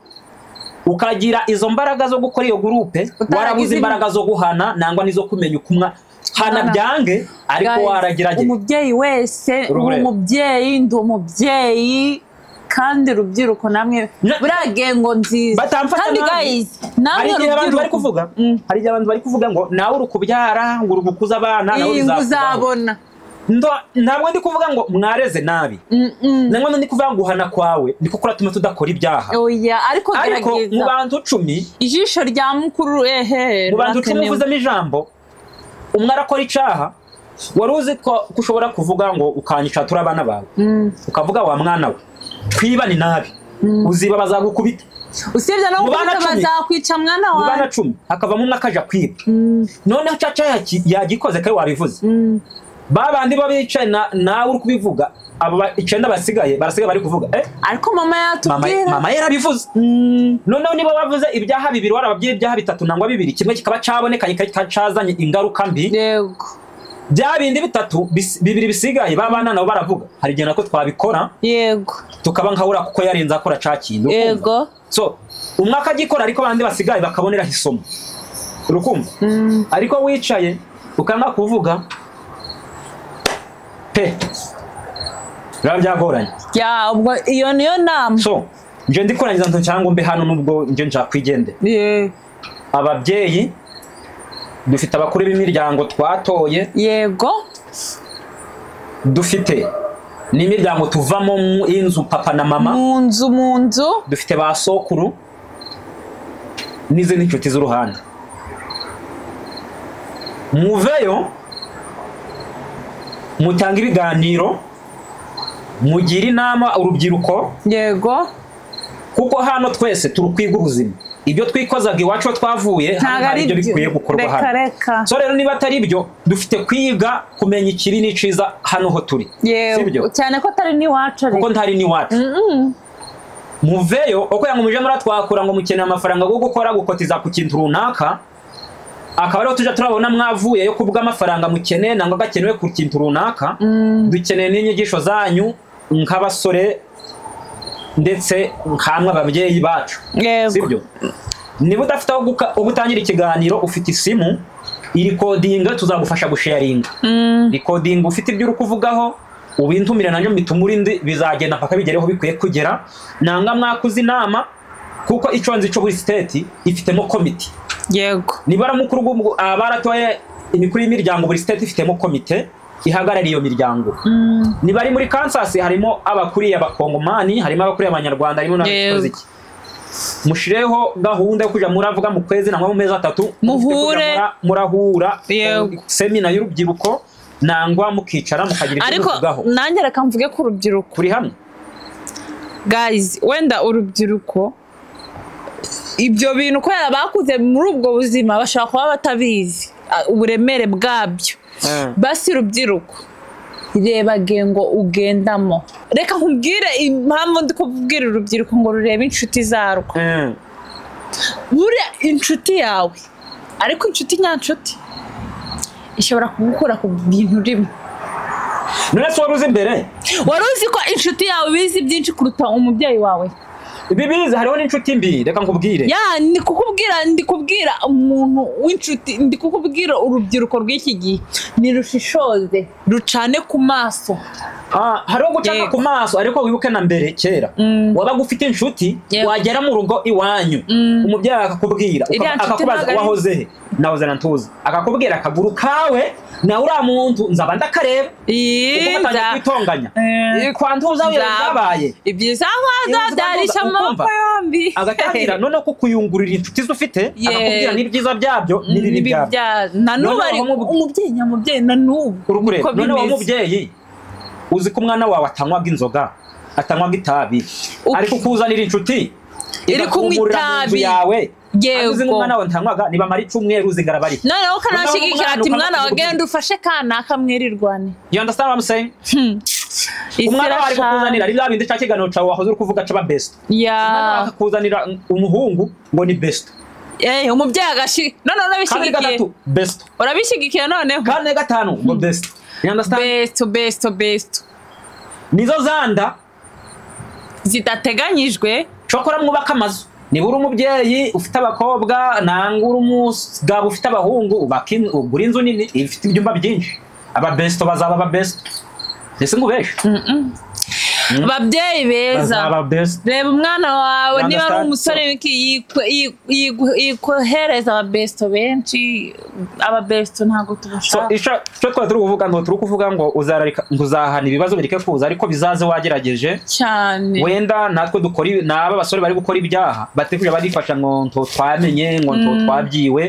ukagira izo mbaraga zo gukora iyo gurupe Utaragize warabuze ibi- imbaraga zo guhana nangwa n'izo kumenya uko umwa hana Hana. byange ariko Guys, waragerageje umubyeyi wese uri Urureba. umubyeyi ndi umubyeyi kandi urubyiruko namwe Na- buriya gengo nziza Batamfata kandi nabi. guys hari namwe igihe abantu bari urubyiruko kuvuga hari igihe abantu bari kuvuga ngo nawe uri kubyara ngo uri gukuza abana nawe iyi ngo bizakubaho uzabona Ndo- ntabwo ndi kuvuga ngo mwareze nabi nangwa ndi kuvuga ngo guhana kwawe niko kuratuma tudakora ibyaha oya ariko ariko mu gerageza bantu cumi ijisho rya mukuru ehe mu bantu cumi rirakenewe. uvuzemo ijambo umwe arakora icyaha wari uzi ko ko ushobora kuvuga ngo ukanyica turi abana bawe Mm. ukavuga wa mwana we twiba ni nabi uziba bazagukubita usibye no Mu bana gukubita cumi. bazakwica mwana mu wawe bana cumi hakavamo umwe akaja kwiba Mm, noneho cya cyaha ki- yagikoze kandi wabivuze mm. ba bandi bo bicaye na- nawe uri kubivuga abo ba- icyenda basigaye barasigaye bari kuvuga eh ariko mama mama yatubwira mama yarabivuze Mm, noneho nibo bavuze ibyaha bibiri warababwiye ibyaha bitatu nangwa bibiri kimwe kikaba cyaboneka kikaba cyazanye ingaruka mbi yego bya bindi bitatu bis- bibiri bisigaye babana nabo baravuga hari igihe nako twabikora yego tukaba nkabura kuko yarenze akora cya kintu ukumva. yego so umwe akagikora ariko abandi basigaye bakaboneraho isomo urukumva Mm, ariko wicaye ukanga kuvuga pe biba byagoranye ya ubwo iyo niyo nama so njye ndi kurangiza nto cyangwa mbe hano nubwo njye nshakwigendera Ye- ababyeyi dufite abakuru b'imiryango twatoye yego dufite n'imiryango tuvamo mu- y'inzu papa na mama mu nzu mu nzu dufite ba sokuru n'izindi nshuti z'uruhande muveyo mutanga ibiganiro mugira inama urubyiruko yego kuko hano twese turukwiga ubuzima ibyo twikozaga iwacu aho twavuye hano ntabwo hari ari ibyo byo bikwiye gukorwa reka hano reka so rero niba atari ibyo dufite kwiga kumenya ikibi n'iciza hano ho turi sibyo? yego cyane ko atari n'iwacu kuko ariko ntari n'iwacu muveyo uko yangu muje muratwakura ngo mukeneye amafaranga yo gukora gukotiza ku kintu runaka akaba ariho tujya turabona mwavuye yo kubwa amafaranga mukeneye nangwa gakenewe ku kintu runaka dukeneye n'inyigisho zanyu nk'abasore ndetse nkamwe ababyeyi bacu yego sibyo niba udafite aho guka- aho gutangira ikiganiro ufite isimu irikodinga tuzagufasha gusharinga Mm, rikodinga ufite ibyo uri kuvugaho ubintumire nanjye mitumurinde bizagenda mpaka bigereho bikwiye kugera nanga mwakuze inama kuko icyo nzi cyo buri siteti ifitemo komite yego nibara mukuru w'umw- aba baratoye imikuru y'imiryango buri siteti ifitemo komite ihagarariye iyo miryango Mm, niba ari muri kansas harimo abakuriye abakongomani harimo abakuriye abanyarwanda harimo Yego. n'abikoze iki mushireho gahunda yo kujya muravuga mu kwezi nangwa mu mezi atatu Muhure. Mufite kujya mura- murahura Yego. eh, semina y'urubyiruko nangwa mukicara mukagira ibyo ariko muvugaho nanjye reka mvuge ku rubyiruko kuri hamwe guys wenda urubyiruko ibyo bintu kubera bakuze muri ubwo buzima bashobora kuba batabizi a- uburemere bwabyo basi rubyiruko reba gengo ugendamo reka nkubwire impamvu ndi kubwira urubyiruko ngo rurebe inshuti zarwo Eh, buriya inshuti yawe ariko inshuti nyanshuti ishobora kugukura ku bintu rimwe none se wari uzi imbere wari uzi ko inshuti yawe bizi byinshi kuruta umubyeyi wawe ibi biza hariho n'inshuti mbi reka nkubwire ya ndi kukubwira ndi kubwira umuntu w'inshuti ndi kukubwira urubyiruko rw'iki gihe nirushishoze rucane ku maso Ah, hariho gucana Yego. ku maso ariko wibuke na mbere kera Mm. wabaga ufite inshuti Yego. wagera mu rugo iwanyu Mm. umubyeyi akakubwira Iriya ukaba- nshuti ntabwo akakubaza ari- wahoze he nahoze na ntuzi akakubwira akaguru kawe nawe uriya muntu nzaba ndakareba kuko batangiye Iza- kwitonganya Eh, kwa ntuza we Nzaba. byabaye ibyiza nkazadarisha Ukumva? amaboko yombi agatangira noneho kukuyungurira inshuti ze ufite Yego. akakubwira n'ibyiza byabyo n'ibibi N'ibi byabyo bya- na n'ubu Noneho ari wamubu- umubyeyi nyamubyeyi na n'ubu uri kureba niko noneho wa bimeze mubyeyi uzi ko umwana wawe atanywaga inzoga atanywaga itabi Uki- ariko ukuzanira inshuti Iri kunywa igakumurira mu nzu itabi. yawe Yego. kandi uzi ngo umwana wawe ntanywaga nibamara icyumweru zingara bari noneho ukanashyigikira Noneho ati umwana mwana wa ukamubwira- genda ufashe kanaka mwirirwane you understand what I'm saying Isi umwana wawe ari irashana. kukuzanira ari bya bindi cya kiganiro cyawe wahoze uri kuvuga caba best umwana wawe ya akakuzanira umuhungu ngo ni best Eh, umubyeyi agashi noneho kane urabishyigikiye gatatu best urabishyigikiye noneho kane gatanu ngo best you understand besto besto besto nizo zanda zidateganyijwe cokora mwubake amazu niba uri umubyeyi ufite abakobwa nangwa uri umugabo ufite abahungu ubake in- ugure inzu nini ifite ibyumba byinshi ababesito bazaba ababesito ese ngo ubeshe babyeyi beza bazaba ababesito reba umwana wawe You niba ari understand? umusore wiki yikwe- yi- yi- yikohereza ababesito benshi ababesito ntabwo so tubashaka icyo icyo twari turi kuvuga ngo turi kuvuga ngo uzararika ngo uzahana ibibazo bireke kuza ariko bizaze wagerageje cyane wenda natwe dukora ibi- n'aba basore bari gukora ibyaha batari kujya barifasha ngo nto twamenye ngo nto twabyiwe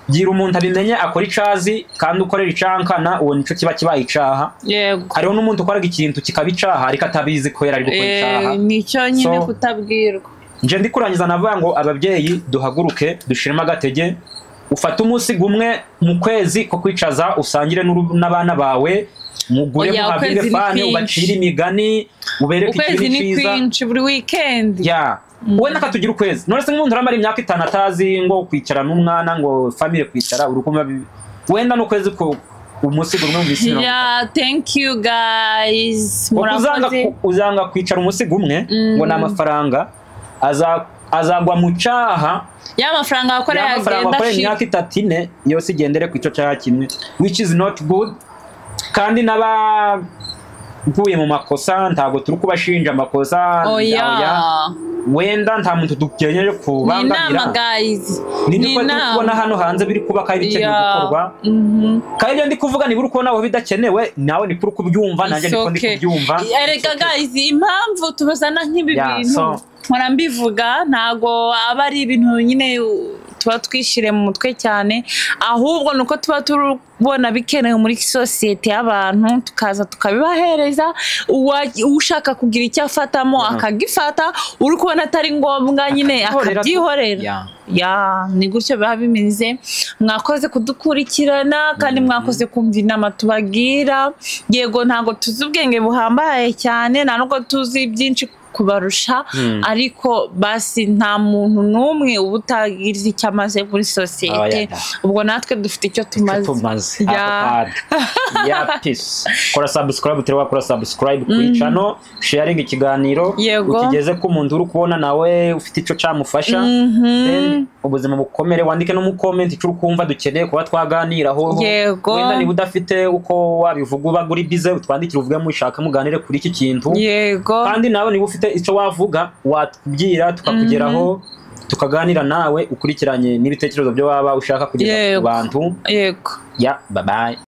gira umuntu abimenye akora icyo azi kandi ukorera icyankana uwo nicyo kiba kibaye icyaha yego hariho n'umuntu ukoraga ikintu kikaba icyaha ariko atabizi ko yari ari gukora icyaha Eh, nicyo nyine So- kutabwirwa nje ndi kurangiza navuga ngo ababyeyi duhaguruke dushiremo agatege ufate umunsi gumwe mu kwezi ko kwicaza usangire n'uru- n'abana bawe mugure Oya, muhabire ukwezi ni fani kwinshi. ubacire imigani ubereke ukwezi ikintu ni cyiza kwinshi buri wikendi ya wowe nakatugira ukwezi none se nk'umuntu uramara imyaka itanu atazi ngo kwicara n'umwana ngo famire kwicara uri kumva bi- wenda n'ukwezi ko umunsi gumwe mu minsi mirongo Yeah, thank you guys. kuko uzanga, Murakoze. uzanga kwicara umunsi gumwe Mm. ngo ni amafaranga aza- azagwa mu cyaha Ya mafaranga wakoreye ya mafaranga agenda wakoreye shi. imyaka itatu ine yose igendere ku icyo cyaha kimwe which is not good kandi n'abaguye mu makosa ntabwo turi kubashinja amakosa oya. Oya. wenda nta muntu dukeneye Ni inama kubangamira guys. ni niko turi kubona hano hanze biri kuba kandi bikenewe Yeah. gukorwa Mhm. kandi ibyo ndi kuvuga niba uri kubona wowe bidakenewe nawe niko uri kubyumva nanjye It's niko ndi okay. kubyumva Erega guys, impamvu tubazana nk'ibi Yeah, bintu so- mpora mbivuga ntago aba ari ibintu nyine u- tuba twishire mu mutwe cyane ahubwo nuko tuba tubona bikenewe muri sosiyete y'abantu tukaza tukabibahereza uwa- ushaka kugira icyo afatamo Yeah. akagifata uri kubona atari ngombwa nyine Akabyihorera. akabyihorera Yeah. ya ni gutyo biba bimeze mwakoze kudukurikirana kandi mwakoze kumva inama tubagira yego ntabwo tuzi ubwenge buhambaye cyane nta nubwo tuzi byinshi kubarusha Mm. ariko basi nta muntu n'umwe uba utagize icyo amaze muri sosiyete Oya da. ubwo natwe dufite icyo tumaze tumaze Ya. ya peace kora subscribe turi wakora subscribe kuri channel sharing ikiganiro Yego. ukigeze ku muntu uri kubona nawe ufite icyo cyamufasha Mhm. Then ubuzima bukomere wandike no mu comment icyo uri kumva dukeneye kuba twaganiraho Yego. wenda niba udafite uko wabivuga uba uri bize utwandikire uvuge mushaka muganire kuri iki kintu yego kandi nawe niba ufite icyo wavuga watubwira tukakugeraho tukaganira nawe ukurikiranye n'ibitekerezo byo waba ushaka kugeza ku Yego. bantu yego ya babaye